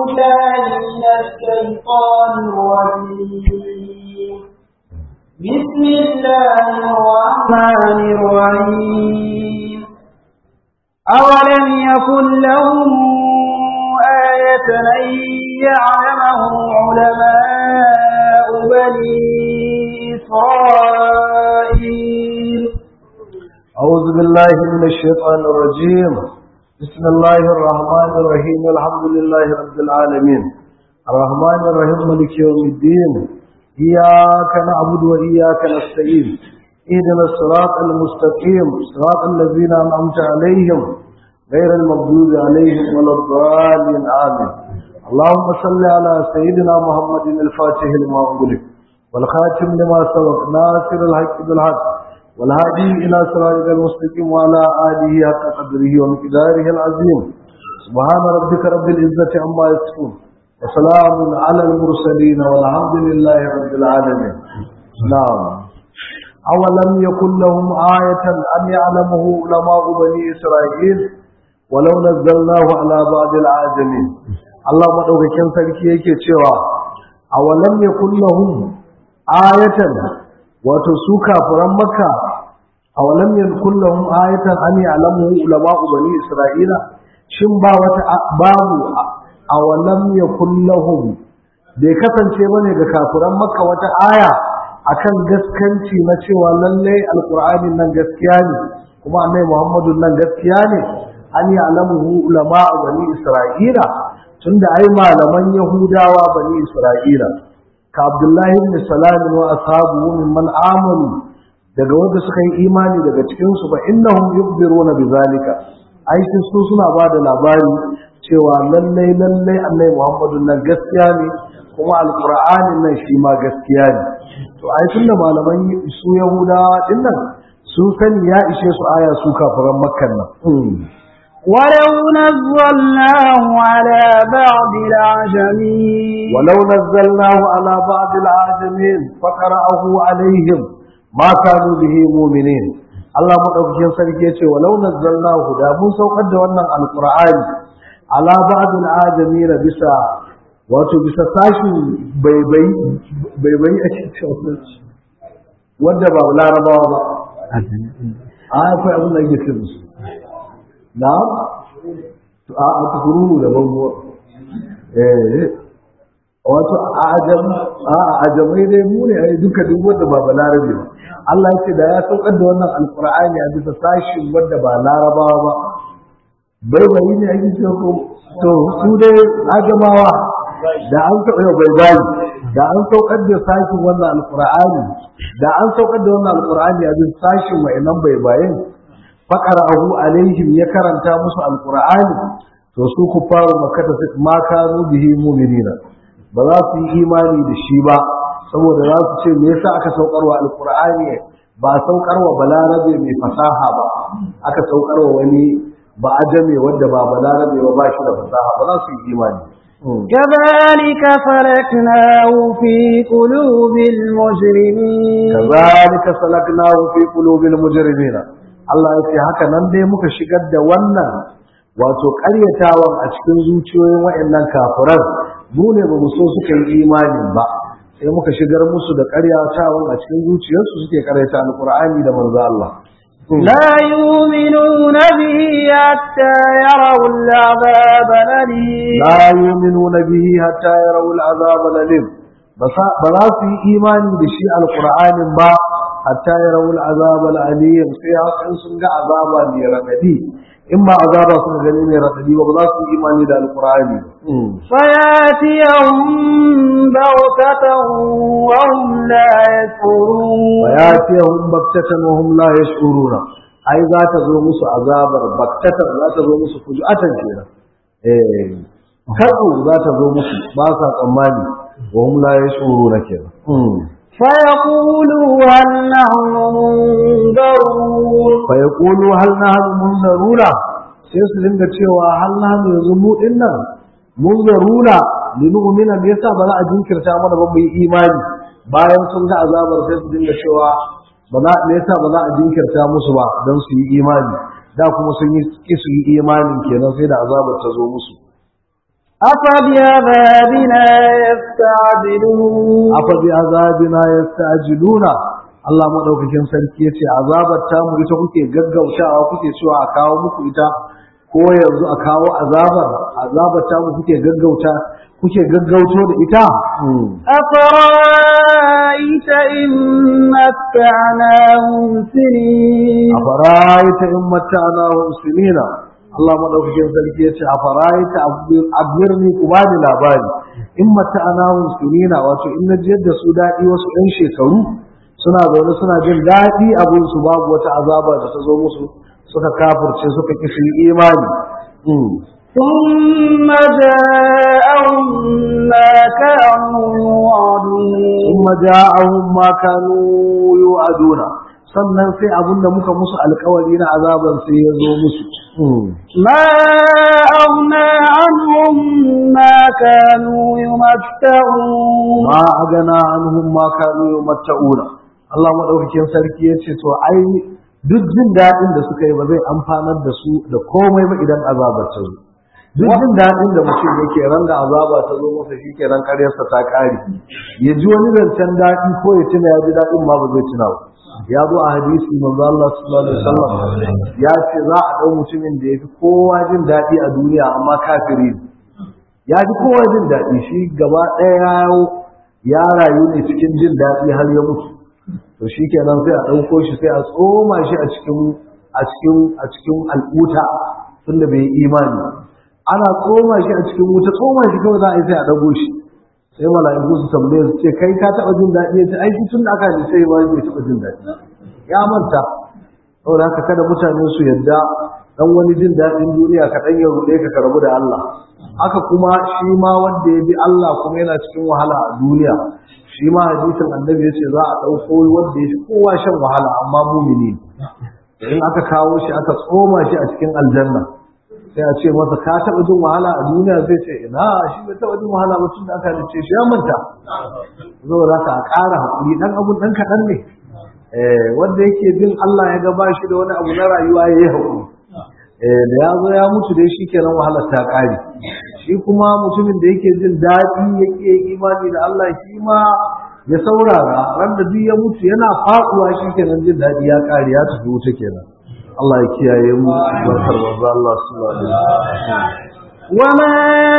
بالله من الشيطان الرجيم بسم الله الرحمن الرحيم أولم يكن لهم آية أن يعلمه علماء بني إسرائيل أعوذ بالله من الشيطان الرجيم بسم الله الرحمن الرحيم الحمد لله رب العالمين الرحمن الرحيم ملك يوم الدين إياك نعبد وإياك نستعين اهدنا الصراط المستقيم صراط الذين أنعمت عليهم غير المغضوب عليهم ولا الضالين آمين اللهم صل على سيدنا محمد الفاتح لما أغلق والخاتم لما سبق ناصر الحق بالحق والهادي إلى صراطك المستقيم وعلى آله حق قدره ومقداره العظيم سبحان ربك رب العزة عما يصفون وسلام على المرسلين والحمد لله رب العالمين نعم أولم يكن لهم آية أن يعلمه علماء بني إسرائيل ولو نزلناه على بعض العاجمين الله مدوكين sarki yake cewa awalam yakun lahum ayatan wato su kafiran makka awalam yakun lahum ayatan an ya'lamu ulama bani isra'ila shin ba wata babu awalam yakun lahum bai kasance bane ga kafiran makka wata aya akan gaskanci na cewa lalle alqur'anin nan gaskiya ne kuma annabi muhammadun nan gaskiya ne an ya'lamu ulama bani isra'ila tunda ai malaman yahudawa bani isra'ila ka abdullahi ibn salam wa ashabu mimman amanu daga wanda suka yi imani daga cikin su fa innahum yukhbiruna bizalika ai su suna ba da labari cewa lalle lalle annabi muhammadun nan gaskiya ne kuma alqur'anin nan shi ma gaskiya ne to ai tunda malaman su yahudawa dinnan sun sani ya ishe su aya su kafiran makkan nan ولو نزلناه على بعض العجمين ولو نزلناه على بعض العجمين فقرأه عليهم ما كانوا به مؤمنين Allah madaukakin sarki yace walau nazzalnahu da mun saukar da wannan alqur'ani ala ba'd al-ajamin bisa wato bisa sashi baibai baibai a cikin wanda ba larabawa ba a akwai abin da yake cikin su na a a tukururu da bango eh wato a ajam a ajamai dai mu ne ai duka duk wanda ba balarabe ba Allah ya ce da ya saukar da wannan alqur'ani a bisa sashin wanda ba larabawa ba bai bai ne ake ce ko to su dai ajamawa da an taɓa bai bai da an saukar da sashin wannan alqur'ani da an saukar da wannan alqur'ani a bisa sashin wa'annan bai bayin faƙara'ahu alaihim ya karanta musu alƙur'ani to su ku fara makata ma kanu bihi mu'minina ba za su yi imani da shi ba saboda za su ce me yasa aka saukarwa alƙur'ani ba saukarwa balarabe mai fasaha ba aka saukarwa wani ba ajame wanda ba balarabe ba ba shi da fasaha ba za su yi imani كذلك سلكناه في قلوب المجرمين كذلك سلكناه في قلوب المجرمين Allah ya ce haka nan dai muka shigar da wannan wato ƙaryatawan a cikin zuciyoyin waɗannan kafiran mu ne ba mu so suka yi imanin ba sai muka shigar musu da ƙaryatawan a cikin zuciyarsu suke ƙaryata alƙur'ani da manzo Allah لا يؤمنون به حتى يروا العذاب الأليم لا يؤمنون به حتى يروا العذاب الأليم ba za su yi imani da shi alƙur'anin ba hatta ya rawul azab al-alim sai hakan sun ga azaba mai radadi in ma azaba sun gani mai radadi ba za su imani da alqur'ani فياتيهم بغتة وهم لا يشعرون fayatihum baktatan wa hum la yash'uruna ai za ta zo musu azabar baktatan za ta zo musu fujuatan kenan eh karu za ta zo musu ba sa tsammani wa hum la yash'uruna kenan فيقولوا هل نحن منذرون fa yaqulu hal nahnu munzaruna sai su dinga cewa hal nahnu yanzu mu dinnan munzaruna linu'mina me yasa ba za a jinkirta mana ba mu yi imani bayan sun ga azabar sai su dinga cewa ba za me yasa ba za a jinkirta musu ba don su yi imani da kuma sun yi ki su yi imanin kenan sai da azabar ta zo musu أفبعذابنا يستعجلون afa bi azabina yasta'jiluna Allah madaukakin sarki yace azabar ta mu ita kuke gaggautawa kuke cewa a kawo muku ita ko yanzu a kawo azabar azabar ta mu kuke gaggauta kuke gaggauto da ita أفرأيت إن متعناهم سنين afara'aita in matta'nahum sinina Allah madaukakin sarki yace afara'aita abirni ku bani labari in matta'nahum sinina wato in na jiyar da su dadi wasu ɗan shekaru suna zaune suna jin daɗi abin su babu wata azaba da ta zo musu suka kafirce suka ki su yi imani ثم جاءهم ما كانوا يوعدون ثم جاءهم ما كانوا يوعدون sannan sai abin da muka musu alkawari na azaban sai ya zo musu ما أغنى عنهم ما كانوا يمتعون ma agana anhum ma kanu yumatta'una Allah madaukakin sarki ya ce to ai duk jin daɗin da suka yi ba zai amfanar da su da komai ba idan azabar ta zo duk jin daɗin da mutum yake ran da azaba ta zo masa shi ke ran karyarsa ta ƙare ya ji wani zancen daɗi ko ya tuna ya ji daɗin ma ba zai tuna ba ya zo a hadisi manzo Allah sallallahu alaihi wasallam ya ce za a ɗau mutumin da ya fi kowa jin daɗi a duniya amma kafiri ne ya ji kowa jin daɗi shi gaba ɗaya ya rayu ne cikin jin daɗi har ya mutu to shi kenan sai a ɗauko shi sai a tsoma shi a cikin a cikin a cikin al'uta tunda bai yi imani ana tsoma shi a cikin wuta tsoma shi kawai za a yi sai a ɗago shi sai mala'iku su tambaye su ce kai ka taɓa jin daɗi ya ce ai shi tun da aka ji sai wani bai taɓa jin daɗi ya manta saboda haka kada mutane su yadda dan wani jin daɗin duniya ka ɗan ya ruɗe ka ka rabu da Allah haka kuma shi ma wanda ya bi Allah kuma yana cikin wahala a duniya shi ma hadisin annabi ya ce za a ɗauko wanda ya fi kowa shan wahala amma mumini in aka kawo shi aka tsoma shi a cikin aljanna sai a ce masa ka taɓa jin wahala a duniya zai ce ina shi bai taɓa jin wahala ba tun da aka halice shi ya manta saboda haka a ƙara haƙuri ɗan abun ɗan kaɗan ne wanda yake bin Allah ya ga bashi da wani abu na rayuwa ya yi haƙuri da ya zo ya mutu dai shi kenan wahalar ta ƙare shi kuma mutumin da yake jin daɗi yake imani da Allah shi ma ya saurara ran da duk ya mutu yana faɗuwa shi kenan jin daɗi ya ƙare ya tafi wuta kenan Allah ya kiyaye mu barkar manzo Allah sallallahu alaihi wasallam وما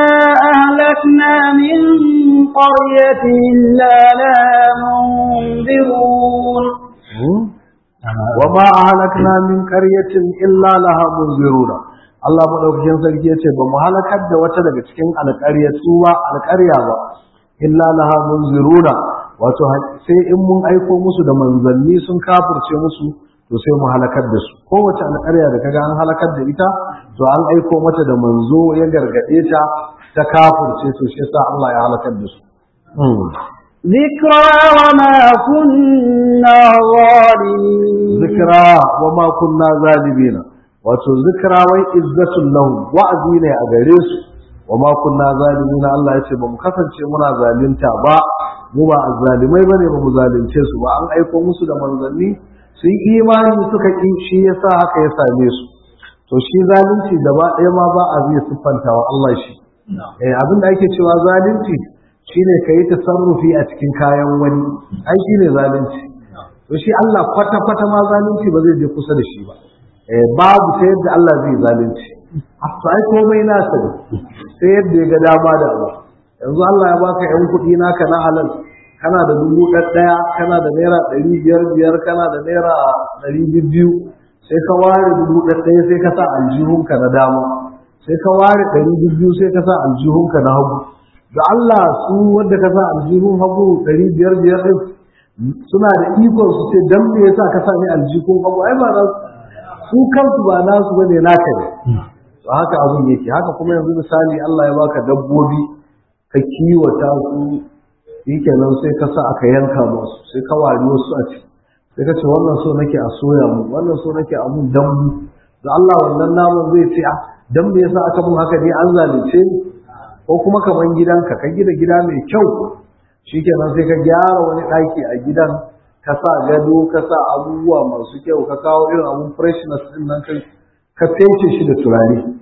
أهلكنا من قرية إلا لها منذرون وما أهلكنا من قرية إلا لها منذرون Allah madaukakin sarki yace ba mu halakar da wata daga cikin alƙaryatu ba alƙarya ba illa laha munziruna wato sai in mun aiko musu da manzanni sun kafirce musu to sai mu halakar da su kowace alƙarya da kaga an halakar da ita to an aiko mata da manzo ya gargaɗe ta ta kafirce to shi yasa Allah ya halakar da su ذكرى وما كنا ظالمين zikra wa ma kunna zalibina wato zikra wai izzatul lahum wa'azi ne a gare su wa ma kunna zalimina Allah ya ce ba mu kasance muna zalunta ba mu ba azzalimai bane ba mu zalunce su ba an aiko musu da manzanni sun imani suka ki shi yasa haka ya same su to shi zalunci gaba ɗaya ma ba a zai siffanta wa Allah shi eh abin da ake cewa zalunci shine ka yi tasarrufi a cikin kayan wani ai shine zalunci to shi Allah kwata kwata ma zalunci ba zai je kusa da shi ba eh babu ta yadda Allah zai zalunci to ai komai nasa ne sai yadda ya ga dama da abu yanzu Allah ya baka yan kuɗi naka na halal kana da dubu ɗaya kana da naira ɗari biyar biyar kana da naira ɗari biyu sai ka ware dubu ɗaya sai ka sa aljihunka na dama sai ka ware ɗari biyu sai ka sa aljihunka na hagu da Allah su wanda ka sa aljihun hagu ɗari biyar biyar ɗin suna da ikon su ce dan me yasa ka sa ni aljihun hagu ai ba na su kansu ba nasu bane naka ne to haka abun yake haka kuma yanzu misali Allah ya baka dabbobi ka kiwata su shikenan sai ka sa aka yanka musu sai ka wari wasu a ciki sai ka ce wannan so nake a soya mu wannan so nake a mun dambu da Allah wannan naman zai ce a dan me yasa aka mun haka ne an zalunce ni ko kuma kaman gidanka ka gida gida mai kyau shikenan sai ka gyara wani ɗaki a gidan ka sa gado ka sa abubuwa masu kyau ka kawo irin abun freshness din nan kai ka fece shi da turare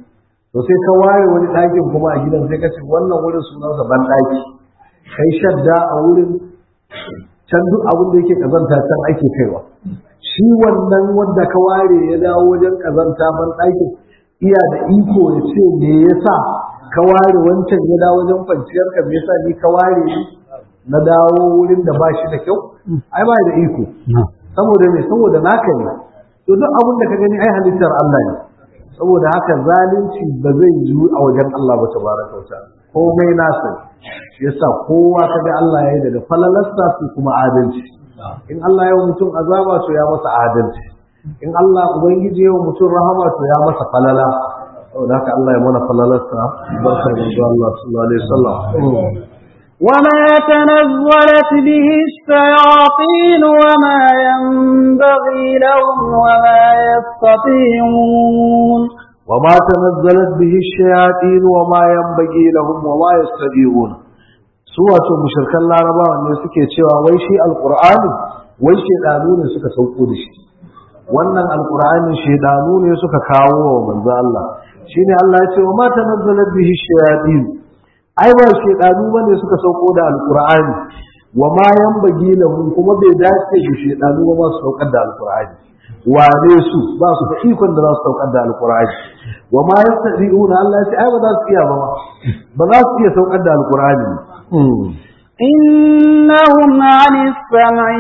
to sai ka ware wani ɗakin kuma a gidan sai ka ce wannan wurin sunansa ban ɗaki kai shadda a wurin can duk abin da yake kazanta can ake kaiwa shi wannan wanda ka ware ya dawo wajen kazanta ban ɗakin iya da iko ya ce me yasa ka ware wancan ya dawo wajen kwanciyar ka me yasa ni ka ware ni na dawo wurin da ba shi da kyau ai ba da iko saboda me saboda naka ne to duk abin da ka gani ai halittar Allah ne saboda haka zalunci ba zai yiwu a wajen Allah ba tabaraka wa ta'ala komai nasa shi yasa kowa kaga Allah ya yi daga falalarsa su kuma adalci in Allah ya mutum azaba to ya masa adalci in Allah ubangiji ya mutum rahama to ya masa falala saboda haka Allah ya mana falalarsa barkar da Allah sallallahu alaihi wasallam وما تنزلت به الشياطين وما ينبغي لهم وما يستطيعون وما تنزلت به الشياطين وما ينبغي لهم وما يستطيعون su wato mushrikan larabawa ne suke cewa wai shi alqur'ani wai shedanu ne suka sauko da shi wannan alqur'ani shedanu ne suka kawo wa manzo Allah shine Allah ya ce wa ma tanazzalat bihi shayatin ai ba shedanu bane suka sauko da alqur'ani wa ma yanbaghi lahum kuma bai dace da shedanu ba su saukar da alqur'ani wane su ba su da ikon da za su saukar da alqur'ani wa ma yastadi'una Allah ya ce ai ba za su iya ba ba za su iya saukar da alqur'ani إنهم عن السمع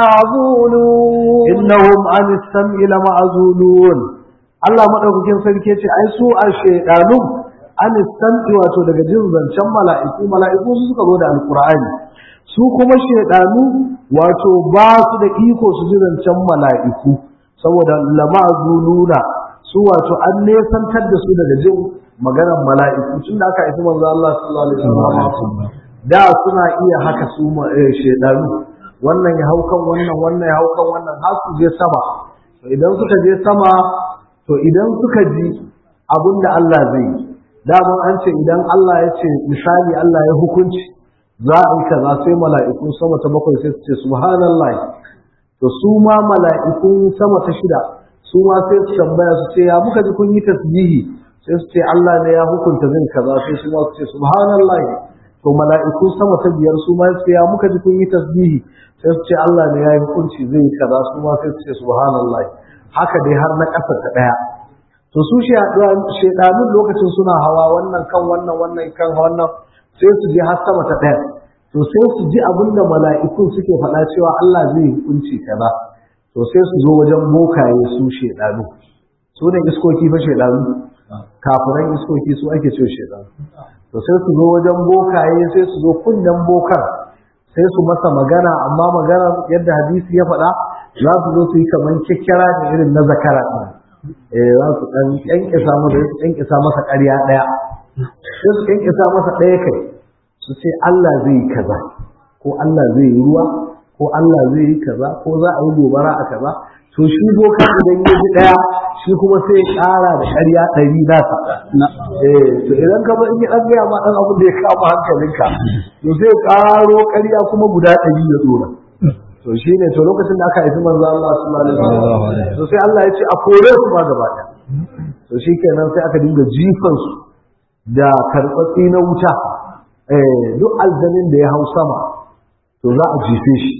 لمعزولون innahum an sam'i lama'zulun Allah madaukakin sarki ce ai su a shedanu an sam'i wato daga jin zancen mala'iku mala'iku su suka zo da alqur'ani su kuma shedanu wato ba su da iko su ji zancen mala'iku saboda lama'zuluna su wato an nesantar da su daga jin maganar mala'iku tun da aka aiki manzo Allah sallallahu alaihi wasallam da suna iya haka su shedanu wannan ya hau kan wannan wannan ya hau kan wannan har su je sama to idan suka je sama to idan suka ji abin da Allah zai yi daman an ce idan Allah ya ce misali Allah ya hukunci za a yi kaza sai mala'iku sama ta bakwai sai su ce subhanallah to su ma mala'ikun sama ta shida su ma sai su tambaya su ce ya muka ji kun yi tasbihi sai su ce Allah ne ya hukunta zai kaza sai su ma su ce subhanallah to mala'iku sama ta biyar su ma su ce ya muka ji kun yi tasbihi sai su ce Allah ne ya yi hukunci zai yi kaza su ma sai su ce subhanallah haka dai har na ƙasa ta ɗaya to su shedanun lokacin suna hawa wannan kan wannan wannan kan wannan sai su je har sama ta ɗaya to sai su ji abin da mala'ikun suke faɗa cewa Allah zai yi hukunci kaza to sai su zo wajen bokaye su shedanu su ne iskoki fa shedanu kafiran iskoki su ake cewa shedanu to sai su zo wajen bokaye sai su zo kunnen bokar sai su masa magana amma magana yadda hadisi ya faɗa za su zo su yi kamar kyakkyara da irin na zakara ɗin eh za su ɗan ƙyanƙyasa masa su ƙyanƙyasa masa ƙarya ɗaya sai su ƙyanƙyasa masa ɗaya kai su ce Allah zai yi kaza ko Allah zai yi ruwa ko Allah zai yi kaza ko za a yi gobara a kaza to shi boka idan ya ji ɗaya shi kuma sai ya ƙara da ƙarya ɗari nasa eh to idan ka in ya ɗan gaya ma ɗan abin da ya kama hankalinka to sai ƙaro ƙarya kuma guda ɗari ya ɗora to shi ne to lokacin da aka haifi manzo Allah sallallahu alaihi wasallam to sai Allah ya ce a kore su ma gaba ɗaya to shi kenan sai aka dinga jifan su da karɓatsi na wuta eh duk aljanin da ya hau sama to za a jife shi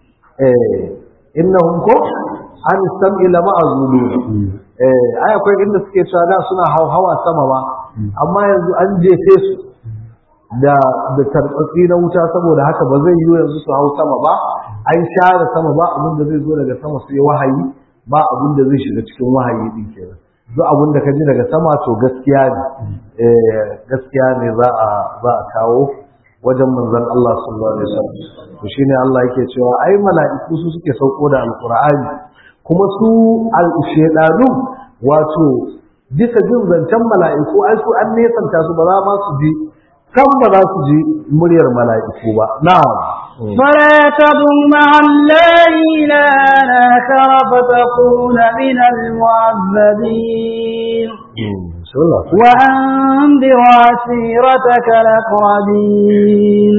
eh innahum ko an sam'i lama azulu eh ai akwai inda suke cewa da suna hawa sama ba amma yanzu an jefe su da da tarbatsi na wuta saboda haka ba zai yi yanzu su hau sama ba an share sama ba abin da zai zo daga sama sai wahayi ba abin da zai shiga cikin wahayi din kenan duk abin da ka ji daga sama to gaskiya ne eh gaskiya ne za a za a kawo wajen manzon Allah sallallahu alaihi wasallam to shine Allah yake cewa ai mala'iku su suke sauko da alqur'ani kuma su al-shedanu wato bisa jin zancen mala'iku ai su an nesanta su ba za ma su ji kan ba za su ji muryar mala'iku ba na'am فلا تدع مع الله إلها آخر فتكون من المعذبين وأنذر عشيرتك الأقربين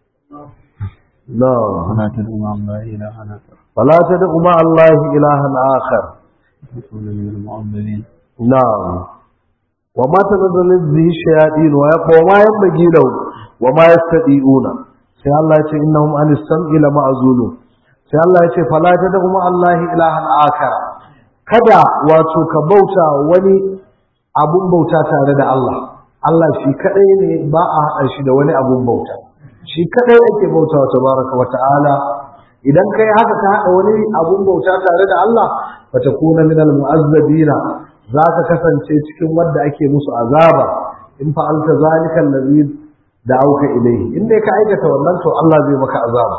نعم ولا تدع مع الله إلها آخر فلا تدع مع الله إلها آخر فتكون من المعذبين نعم wa ma tanazzalu bihi shayatin wa ma yanbaghi lahu wa ma yastadi'una sai Allah ya ce innahum an sam'i la ma'zulun sai Allah ya ce fala tad'u ma Allah ilahan akar kada wato ka bauta wani abun bauta tare da Allah Allah shi kadai ne ba a hada shi da wani abun bauta shi kadai ake bauta wa tabaraka wa ta'ala idan kai haka ka hada wani abun bauta tare da Allah fatakuna min almu'azzabina za ka kasance cikin wanda ake musu azaba in fa'alta zalika allazi da'auka ilayhi in dai ka aikata wannan to Allah zai maka azaba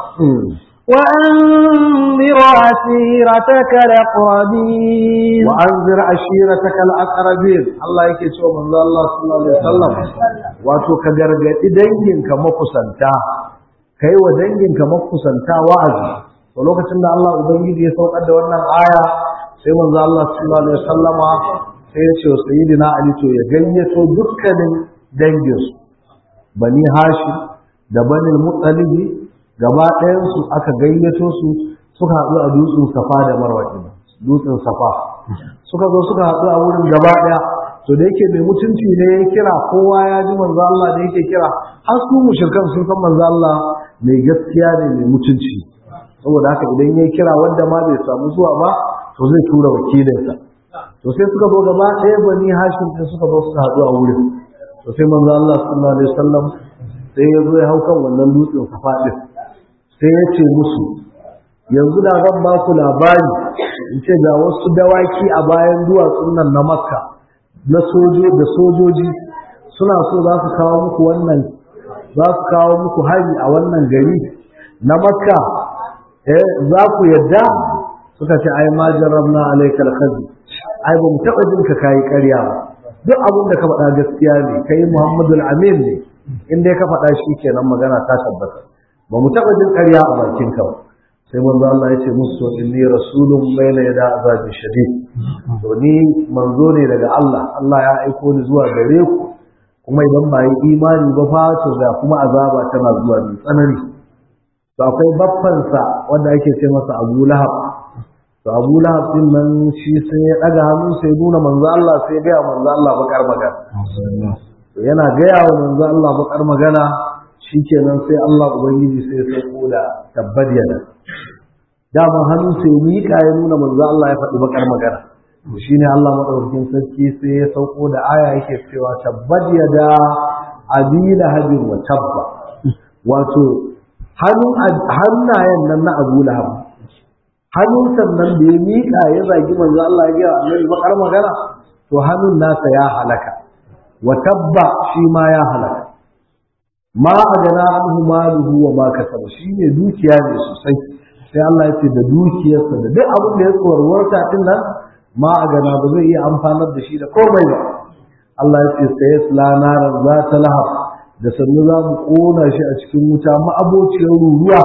وأنذر عشيرتك الأقربين وأنذر عشيرتك الأقربين الله yake cewa manzo Allah sallallahu alaihi wasallam wato ka gargadi danginka makusanta kai wa danginka makusanta wa'azi to lokacin da Allah ubangiji ya saukar da wannan aya sai manzo Allah sallallahu alaihi wasallama sai ya ce wa sayyidina Ali to ya gayyato dukkanin danginsu bani Hashim da bani Muttalibi gaba ɗayansu aka gayyato su suka haɗu a dutsen safa da marwa dutsen safa suka zo suka haɗu a wurin gaba ɗaya to da yake mai mutunci ne ya kira kowa ya ji manzo Allah da yake kira har su mushrikan sun san manzo Allah mai gaskiya ne mai mutunci saboda haka idan ya kira wanda ma bai samu zuwa ba to zai tura wakilinsa to sai suka zo gaba ɗaya bani hashim ɗin suka zo suka haɗu a wurin to sai manzo Allah sallallahu alaihi wasallam sai ya zo ya hau kan wannan dutsen safa ɗin sai ya ce musu yanzu da zan ba ku labari in ce ga wasu dawaki a bayan duwatsun nan na makka na sojo da sojoji suna so za su kawo muku wannan za su kawo muku hari a wannan gari na makka eh za ku yadda suka ce ai ma jarrabna alaikal khazri ai ba mu taba jin ka kai ƙarya ba duk abin da ka faɗa gaskiya ne kai muhammadul amin ne in dai ka faɗa shi kenan magana ta tabbata ba mu taɓa jin ƙarya a bakin ka ba sai manzo Allah ya ce musu inni rasulun bayna yada azabi shadid to ni manzo ne daga Allah Allah ya aiko ni zuwa gare ku kuma idan ba yi imani ba fa to ga kuma azaba tana zuwa mai tsanani to akwai baffansa wanda ake ce masa Abu Lahab to Abu Lahab din nan shi sai ya daga hannu sai nuna manzo Allah sai ya ga manzo Allah bakar magana to yana gaya wa manzo Allah bakar magana shikenan sai Allah ubangiji sai ya sauko da tabbar yana dama hannu sai miƙa ya nuna manzo Allah ya faɗi bakar magana to shine Allah madaukakin sarki sai ya sauko da aya yake cewa tabbat yada abila habin wa tabba wato hannun hannayen nan na Abu Lahab hannun sannan da ya miƙa ya zagi manzo Allah ya ga annabi bakar magana to hannun nasa ya halaka wa tabba shi ma ya halaka ma a gana anhu maluhu wa ma kasaba shine dukiya ne sosai sai Allah ya ce da dukiyarsa da duk abin da ya tsorwarta din nan ma a gana ba zai iya amfanar da shi da komai ba Allah ya ce sai yasla naran za ta lahab da sannu za mu kona shi a cikin wuta ma'abociyar ruruwa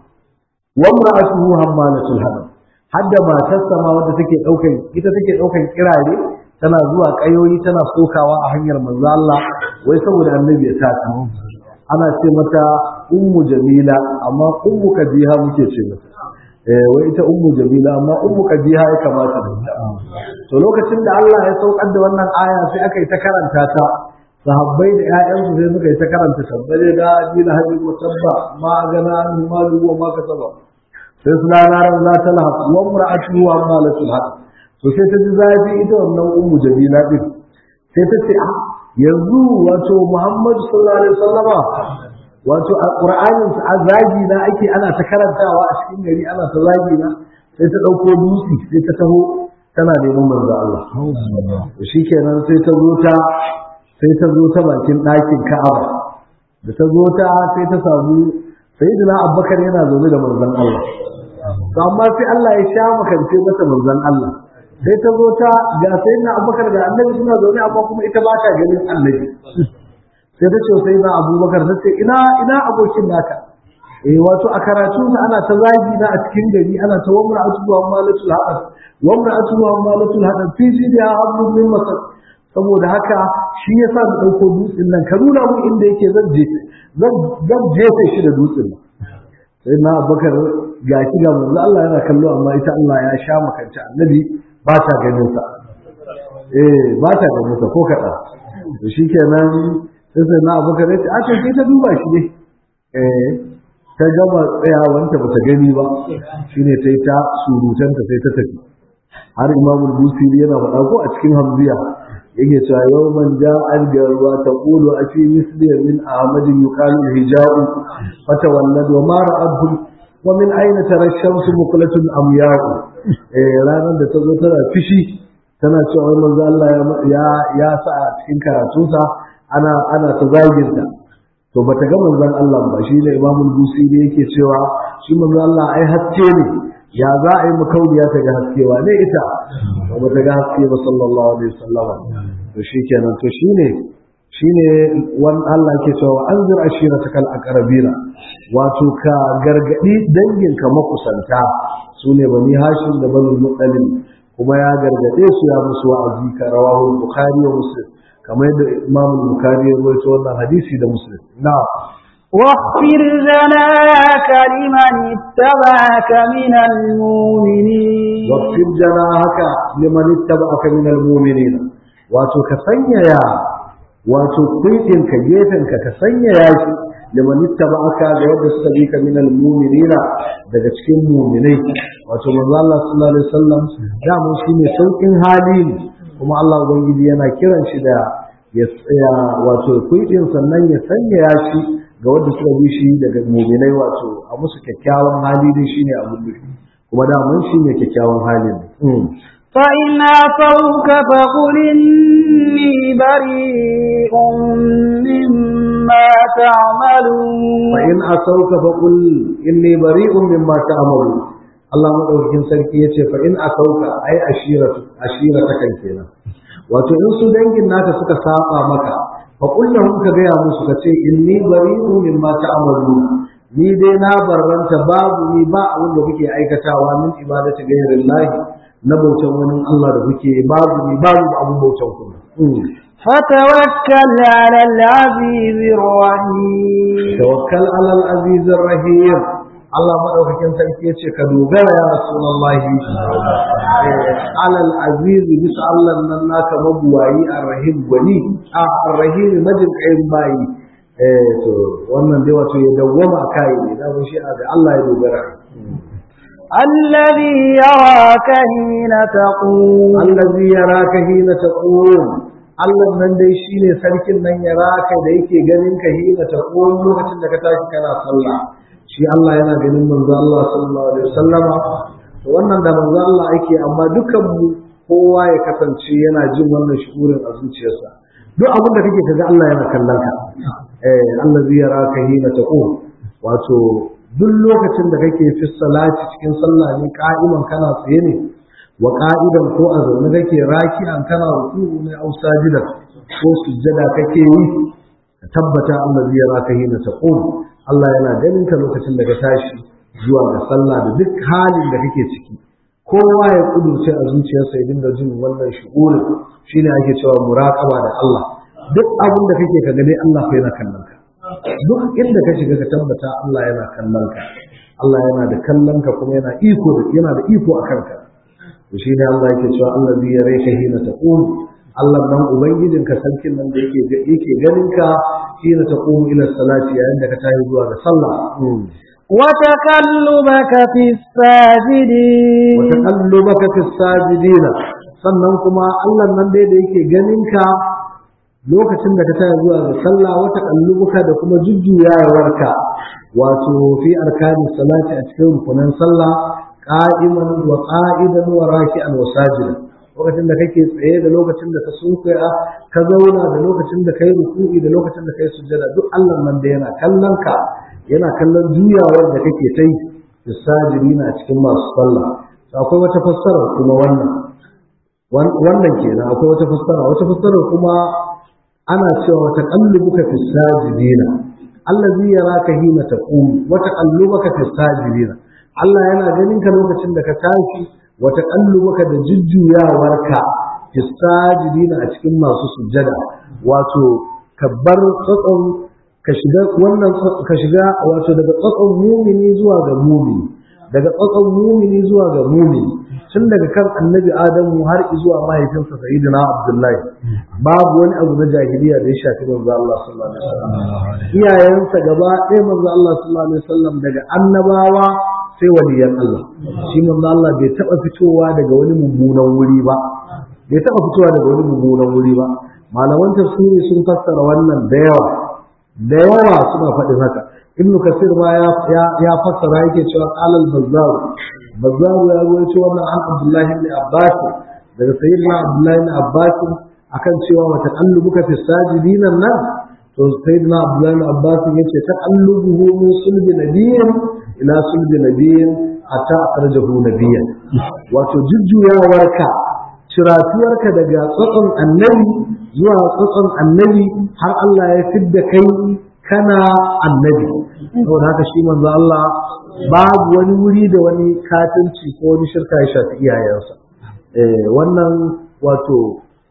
wannan asuhu hammalatul hadam hadda matarsa ma wadda take daukan ita take daukan kirare tana zuwa kayoyi tana sokawa a hanyar manzo Allah wai saboda annabi ya sata ana ce mata ummu jamila amma ummu kabiha muke ce mata eh wai ita ummu jamila amma ummu kabiha ya kamata da ita to lokacin da Allah ya saukar da wannan aya sai aka yi ta karanta ta sahabbai da ƴaƴansu sai suka yi ta karanta tabbare da dina hadi wa tabba ma gana an malu wa ma kasaba sai su lanaran za ta lahab wa mar'atu wa malatul haq to sai ta ji zafi ita wannan ummu jamila din sai ta ce ah yanzu wato Muhammadu sallallahu alaihi wasallama wato alqur'anin a zagi na ake ana ta karantawa a cikin gari ana ta zagi na sai ta dauko dutse sai ta taho tana neman manzo Allah to shikenan sai ta zo ta sai ta zo ta bakin ɗakin Ka'aba da ta zo ta sai ta samu sayyidina Abubakar yana zaune da manzon Allah to amma sai Allah ya sha makance mata manzon Allah sai ta zo ta ga sai na abubakar da annabi suna zaune amma kuma ita ba ta ganin annabi sai ta ce sai na abubakar ta ce ina ina abokin naka eh wato a karatu ta ana ta zagi na a cikin gari ana ta wamra atu wa malatul hadad wamra atu wa malatul hadad fi jidi hablu min masad saboda haka shi yasa da dauko dutsen nan ka nuna mu inda yake zan je zan zan jefe shi da dutsen sai na abubakar ga shi ga manzo Allah yana kallo amma ita Allah ya sha makanta annabi ba ta ganin sa eh ba ta ganin sa ko kada to shikenan sai sai na abu kare a ce sai ta duba shi ne eh ta gama tsayawanta ba ta gani ba shine ta yi ta surutanta sai ta tafi har imamul busiri yana faɗa ko a cikin hamziya yake cewa yau man ja an garwa ta ƙulu a fi misliya min ahmadin yuqalu hija'u fata wallad wa ma ra'abhu wa min aina tara shamsu muqlatun amya'u eh ranar da ta zo tana fishi tana cewa wai manzo Allah ya ya sa a cikin karatunsa ana ana ta zaginta to bata ga manzon Allah ba shi ne imamul busiri yake cewa shi manzo Allah ai haske ne ya za a yi makauniya ta ga haskewa ne ita ba ta ga haske ba sallallahu alaihi wasallama to shikenan to shine shine wan Allah ke cewa anzir ashiratakal aqrabina wato ka gargadi danginka makusanta sune bani hashim da bani muttalib kuma ya gargade su ya musu wa'azi ka rawahu bukhari wa muslim kamar yadda imam bukhari ya rawaito wannan hadisi da muslim na'am واخفر جناك لمن اتبعك من المؤمنين واغفر جناحك لمن اتبعك من المؤمنين wato ka sanyaya wato kuitinka gefenka ka sanyaya shi liman ittaba'aka ga wanda suka bi ka min almu'minina daga cikin mu'minai wato manzo Allah sallallahu alaihi wasallam da mun shine saukin hali ne kuma Allah ubangiji yana kiran shi da ya tsaya wato kuitin sannan ya sanyaya shi ga wanda suka bi shi daga mu'minai wato a musu kyakkyawan hali dai shine abun nufi kuma da mun shine kyakkyawan halin فإن عصوك فقل إني بريء مما تعملون فإن عصوك فقل إني بريء مما تعملون Allah madaukakin sarki ya ce fa in asauka ai ashiratu ashirata kan kenan wato in su dangin naka suka saba maka fa kullum ka gaya musu ka ce inni bari'un mimma ta'maluna ni dai na barranta babu ni ba abin da kuke aikatawa min ibadati ghairillahi na bautan wani Allah da kuke babu ni babu abin bautan ku فتوكل على العزيز الرحيم tawakkal ala al-aziz ar-rahim Allah madaukakin sarki yace ka dogara ya rasulullahi ala al-aziz bisa Allah nan naka mabuwayi ar-rahim gwani a ar-rahim majin kayin bayi eh to wannan dai wato ya dawwama kai ne da shi ga Allah ya dogara الذي يراك حين تقوم allazi yaraka hina taqum Allah nan dai shine sarkin nan yaraka da yake ganin ka hina taqum lokacin da ka tashi kana sallah shi Allah yana ganin manzo Allah sallallahu alaihi wasallama to wannan da manzo Allah ake amma dukan mu kowa ya kasance yana jin wannan shukurin a zuciyarsa duk abin da kake kaga Allah yana kallon ka eh allazi yaraka hina taqum wato duk lokacin da kake fi salati cikin sallah ne ka'iman kana tsaye ne wa ka'idan ko a zaune kake raki'an kana ruku'u ne au sajidan ko sujjada kake yi ka tabbata Allah zai raka hina taqum Allah yana ganin ka lokacin da ka tashi zuwa ga sallah da duk halin da kake ciki kowa ya kudurce a zuciyarsa ya dinga jin wannan shugurin shine ake cewa muraqaba da Allah duk abin da kake ka gane Allah fa yana kallon ka duk inda ka shiga ka tabbata Allah yana kallon ka Allah yana da kallon ka kuma yana iko da yana da iko a kanka to shi ne Allah yake cewa Allah zai yare ka hina taqum Allah nan ubangijin ka sarkin nan da yake yake ganin ka hina taqum ila salati yayin da ka tayi zuwa ga sallah وتقلبك في الساجدين wa taqallubaka fi sajidin sannan kuma Allah nan dai da yake ganin ka lokacin da ka tayi zuwa ga sallah wa taqallubuka da kuma jujjuyawarka wato fi arkani salati a cikin rukunan sallah qa'iman wa qa'idan wa raki'an wa sajidan lokacin da kake tsaye da lokacin da ka sunkuya ka zauna da lokacin da kai ruku'i da lokacin da kai sujjada duk Allah nan da yana kallon ka yana kallon juyawar da kake ta yi da sajidina a cikin masu sallah akwai wata fassara kuma wannan wannan kenan akwai wata fassara wata fassara kuma ana cewa wata qallubuka fi sajidina allazi yaraka hina taqum wa taqallubaka fi sajidina Allah yana ganin ka lokacin da ka tashi wa taqallubaka da jujjuyawarka fi sajidina a cikin masu sujjada wato ka bar tsatson ka shiga wannan ka shiga wato daga tsatson mumini zuwa ga mumini daga tsatson mumini zuwa ga mumini tun daga kan annabi adamu har zuwa mahaifinsa sayyidina abdullahi babu wani abu na jahiliya da ya shafi manzo Allah sallallahu alaihi wasallam iyayensa gaba ɗaya manzo Allah sallallahu alaihi wasallam daga annabawa sai waliyan Allah shi manzo Allah bai taba fitowa daga wani mummunan wuri ba bai taba fitowa daga wani mummunan wuri ba malaman tafsiri sun fassara wannan da yawa da yawa suna faɗin haka ibnu kasir ma ya ya fassara yake cewa qalal bazzar bazzar ya rawaito wannan an abdullahi ibn abbas daga sayyidina abdullahi ibn abbas akan cewa wa taqallubuka fi sajidin nan to sayyidina abdullahi ibn abbas yace taqallubuhu min sulbi nabiyyin ila sulbi nabiyyin hatta akhrajahu nabiyyan wato jujjuyawarka ciratuwarka daga tsotson annabi zuwa tsotson annabi har Allah ya fidda kai kana annabi saboda haka shi manzo Allah babu wani wuri da wani katinci ko wani shirka ya shafi iyayensa eh wannan wato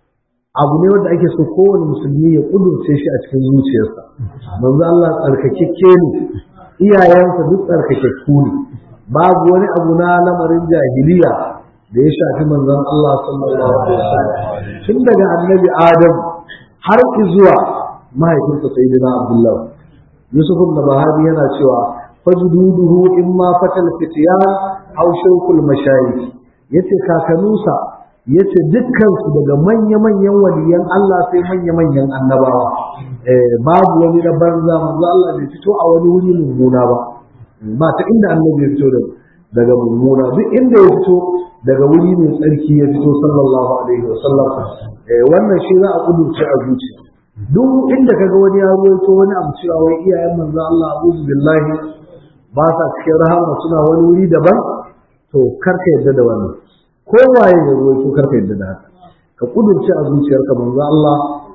abu ne wanda ake so kowane musulmi ya kudurce shi a cikin zuciyarsa manzo Allah tsarkakekke ne iyayensa duk tsarkakekku ne babu wani abu na lamarin jahiliya da ya shafi manzon Allah sallallahu alaihi wasallam tun daga annabi Adam har zuwa mahaifinsa sayyidina Abdullah Yusuf ibn Bahari yana cewa fajduduhu imma fatal fitiyan aw shawkul mashayikh yace kakanunsa yace dukkan su daga manya-manyan waliyan Allah sai manya-manyan annabawa eh babu wani na banza manzo Allah bai fito a wani wuri mummuna ba ba ta inda annabi ya fito daga mummuna duk inda ya fito daga wuri mai tsarki ya fito sallallahu alaihi wasallam eh wannan shi za a kudurce a zuciya duk inda kaga wani ya ruwaito wani abu cewa wai iyayen manzo Allah a'udhu billahi ba sa cikin rahama suna wani wuri daban to karka yadda da wannan ko waye ya ruwaito karka yadda da haka ka kudurce a zuciyarka manzo Allah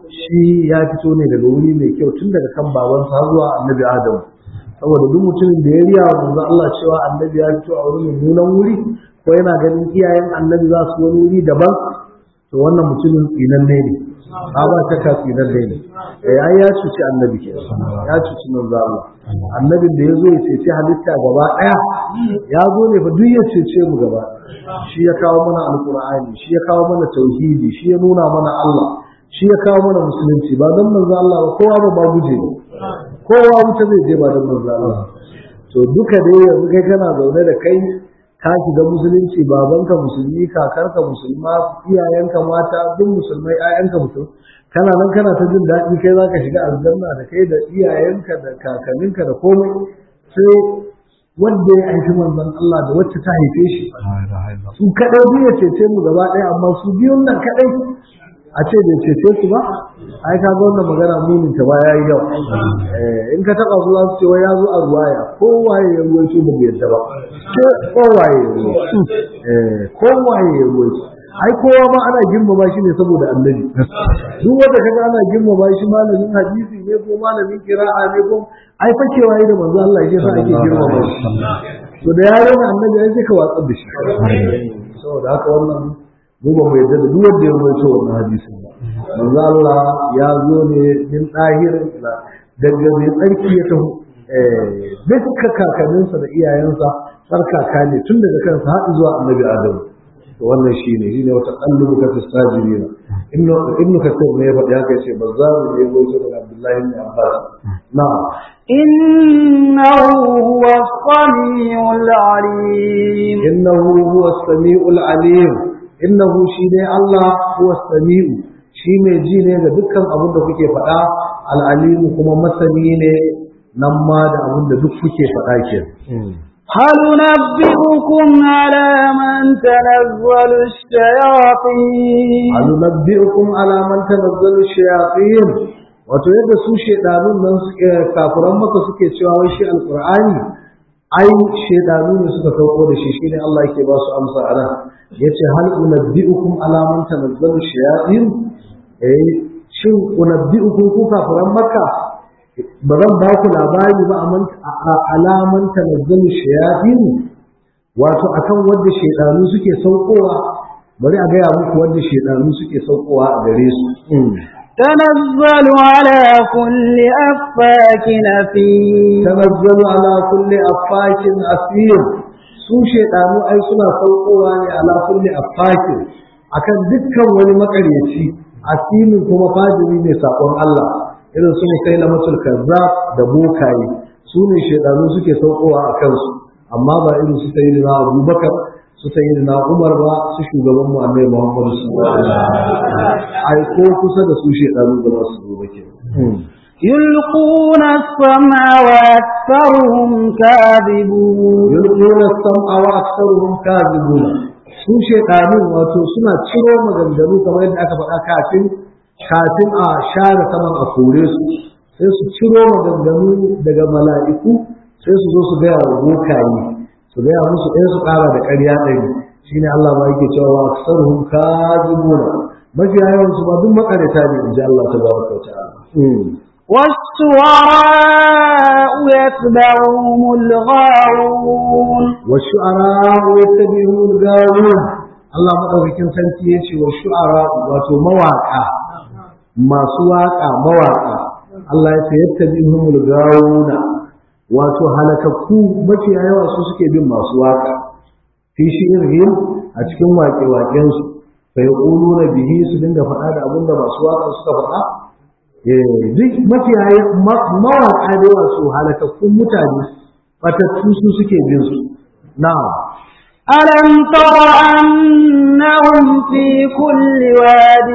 shi ya fito ne daga wuri mai kyau tun daga kan babansa har zuwa annabi Adam saboda duk mutumin da ya riya wa manzo Allah cewa annabi ya fito a wani mummunan wuri ko yana ganin iyayen annabi za su wani wuri daban to wannan mutumin tsinanne ne a ba ta ka tsinanne ne eh ai ya cuci annabi ke ya cuci manzo Allah annabin da ya zo ya cece halitta gaba daya ya zo ne fa duk ya cece mu gaba shi ya kawo mana alqur'ani shi ya kawo mana tauhidi shi ya nuna mana Allah shi ya kawo mana musulunci ba don manzo Allah ba kowa ba ba guje ne kowa wuta zai je ba don manzo Allah to duka dai yanzu kai kana zaune da kai ka shiga musulunci babanka musulmi kakarka musulma iyayenka mata duk musulmai ƴaƴanka musulmi kana nan kana ta jin daɗi kai zaka shiga aljanna da kai da iyayenka da kakanninka da komai sai wanda ya haifi manzon Allah da wacce ta haife shi su kaɗai biyu ya cece mu gaba ɗaya amma su biyun nan kaɗai a ce bai cece su ba ai ka ga wannan magana munin ta ba yayi yawa in ka taba zuwa su ce wai ya zo a ruwaya kowaye ya ruwai su ba yadda ba ko kowaye ya ruwai eh kowaye ya ruwai ai kowa ma ana girmama shi ne saboda annabi duk wanda kaga ana girmama shi malamin hadisi ne ko malamin qira'a ne ko ai fakewa yi da manzo Allah shi yasa ake girmama shi to da yaron annabi ai sai ka watsar da shi saboda haka wannan mu ba mu yadda da duk wanda ya rawaito wannan hadisin ba manzo Allah ya zo ne min dahir daga mai tsarki ya taho dukkan kakanninsa da iyayensa tsarkaka ne tun daga kansa har zuwa annabi Adam to wannan shine shine wata qallubu ka tasajirina ibnu ibnu kasir ne ya faɗi haka yace bazzaru ne ya rawaito daga Abdullahi ibn Abbas na'am إنه هو السميع العليم إنه هو السميع العليم innahu shi ne Allah huwa sami'u shi mai ji ne ga dukkan abin da kuke faɗa al'alimu kuma masani ne nan ma da abin da duk kuke faɗa ke هل نبئكم على من تنزل الشياطين هل نبئكم على من تنزل الشياطين wato yadda su shedanun nan suke kafiran maka suke cewa wai shi alqur'ani ai shedanu ne suka sauko da shi shine Allah yake ba su amsa a nan yace hal unabbiukum ala man tanazzalu shayatin eh shin unabbiukum ku kafiran makka ba zan ba ku labari ba a alaman tanazzalu shayatin wato akan wanda shedanu suke saukowa bari a gaya muku wanda shedanu suke saukowa a gare su تنزل على كل أفاك أثيم تنزل على كل أفاك أثيم su shedanu ai suna saukowa ne ala kulli afakin akan dukkan wani makaryaci asinin kuma fajiri ne sakon Allah irin su musailamatul kazzab da bokaye su ne shedanu suke saukowa a kansu amma ba irin su sayyidina Abubakar su sayyidina Umar ba su shugaban mu Annabi Muhammad sallallahu alaihi wasallam ai ko kusa da su shedanu da su zo ba kenan يلقون السمع وأكثرهم كاذبون يلقون السمع وأكثرهم كاذبون su shekaru wato suna ciro maganganu kamar yadda aka faɗa kafin kafin a share saman a kore su sai su ciro maganganu daga mala'iku sai su zo su gaya wa bokaye su gaya musu ɗaya su ƙara da ƙarya ɗari shine Allah ma yake cewa aksaruhum kazibuna mafiya yawan su ba duk makareta ne in ji Allah tabaraka wa ta'ala والشعراء يتبعهم الغاوون والشعراء يتبعهم الغاوون Allah madaukakin sarki ya ce wa shu'ara wato mawaka masu waka mawaka Allah ya ce yattabi'umul gawuna wato halakakku mafiya yawa su suke bin masu waka fi shi'irhim a cikin waƙe-waƙen su fa yaquluna bihi su dinga faɗa da abin da masu waka suka faɗa duk mafiya mawaƙa da wasu halakakkun mutane fatattu su suke bin su na ألم تر أنهم في كل واد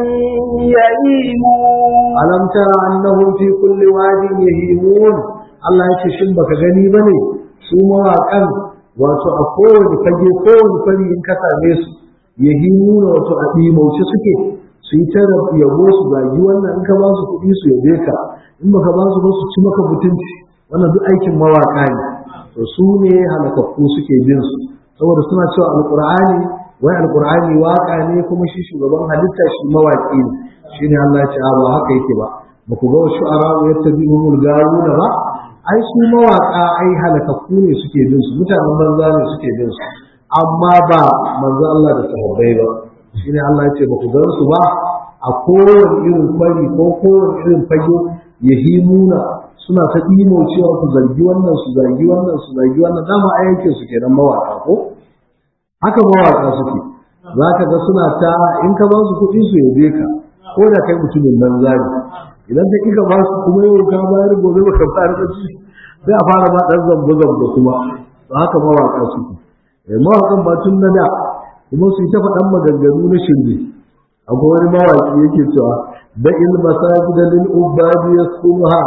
يهيمون alam tara annahum fi kulli wadin yahimun Allah ya ce shin baka gani bane su mawaƙan wato a kowane fage kowane fari in ka same su yahimuna wato a ɗimauce suke su yi ta yabo su zagi wannan in ka ba su kuɗi su yabe ka in baka ba su ba su ci maka mutunci wannan duk aikin mawaƙa ne to su ne halakakku suke bin su saboda suna cewa alqur'ani wai alqur'ani waka ne kuma shi shugaban halitta shi mawaƙi ne shine Allah ya ce a ba haka yake ba ba ku ga wasu arabu yattabi'umul garuna ba ai su mawaƙa ai halakakku ne suke bin su mutanen banza ne suke bin su amma ba manzo Allah da sahabbai ba shine Allah ya ce ba ku gan su ba a kowane irin kwari ko kowane irin fage yahimuna suna ta ɗimo cewa ku zargi wannan su zargi wannan su zargi wannan dama a yankin su kenan mawaƙa ko haka mawaƙa suke za ka ga suna ta in ka ba su kuɗi su yabe ka ko da kai mutumin nan zari idan ka kika ba su kuma yau ka bayar gobe baka bayar da shi sai a fara ma ɗan zambo zambo kuma to haka mawaƙa suke mawaƙan ba tun na da kuma su yi ta faɗan maganganu na shirme akwai wani mawaƙi yake cewa da ilmasajida lil ubadi yaskuha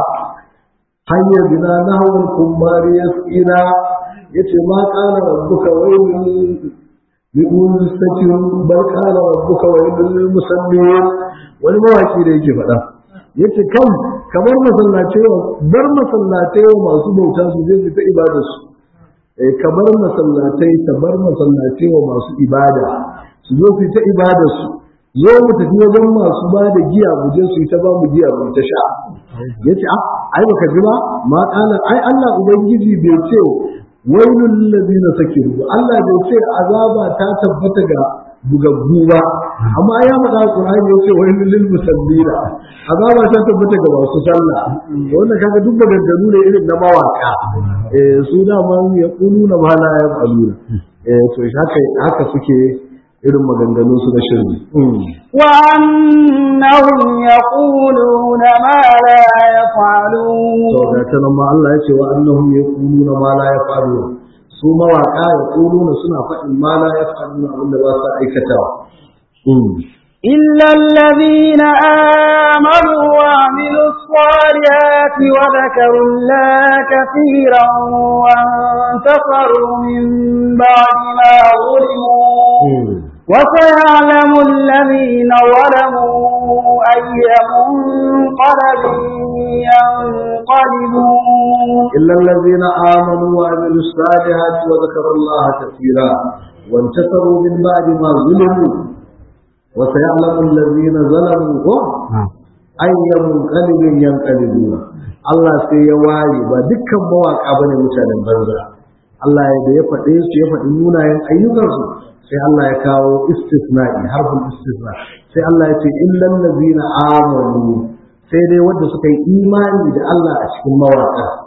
hanyar bina na hawan kumbari ya tsina ya ce ma ƙala rabbuka wailun li'un sakin bar ƙala rabbuka wailun musamman wani mawaki da yake faɗa ya ce kan kamar masallatai bar masallatai masu bauta su zai ta ibada su kamar masallatai ta bar masallatai wa masu ibada su zo su ta ibada su zo mu tafi wajen masu ba da giya mu je su yi ta ba mu giya mu ta sha ya ce ai baka ji ba ma kana ai Allah ubangiji bai ce wailul ladina sakiru Allah bai ce azaba ta tabbata ga bugaggu ba amma ya faɗa Qur'ani ya ce wailul lil musallina azaba ta tabbata ga masu sallah wannan kaga duk maganganu ne irin na mawaka eh su da ma ya kuluna ma la ya faluna eh to haka haka suke irin maganganun su na shirme وأنهم يقولون ما لا يفعلون to ga ta nan ma Allah ya ce wa annahum yaquluna ma la yaf'aluna su mawaka yaquluna suna faɗin ma la yaf'aluna abinda ba su aikatawa إلا الذين آمنوا وعملوا الصالحات وذكروا الله كثيرا وانتصروا من بعد ما ظلموا وسيعلم الذين ظلموا أي منقلب ينقلبون إلا الذين آمنوا وعملوا الصالحات وذكروا الله كثيرا وانتصروا من بعد ما ظلموا وسيعلم الذين ظلموا أي منقلب ينقلبون Allah sai ya waye ba dukkan mawaka bane mutanen banza Allah ya da ya faɗe su ya faɗi munayen ayyukansu sai Allah ya kawo istisna'i harfin istisna sai Allah ya ce illal ladzina amanu sai dai wanda suka yi imani da Allah a cikin mawaka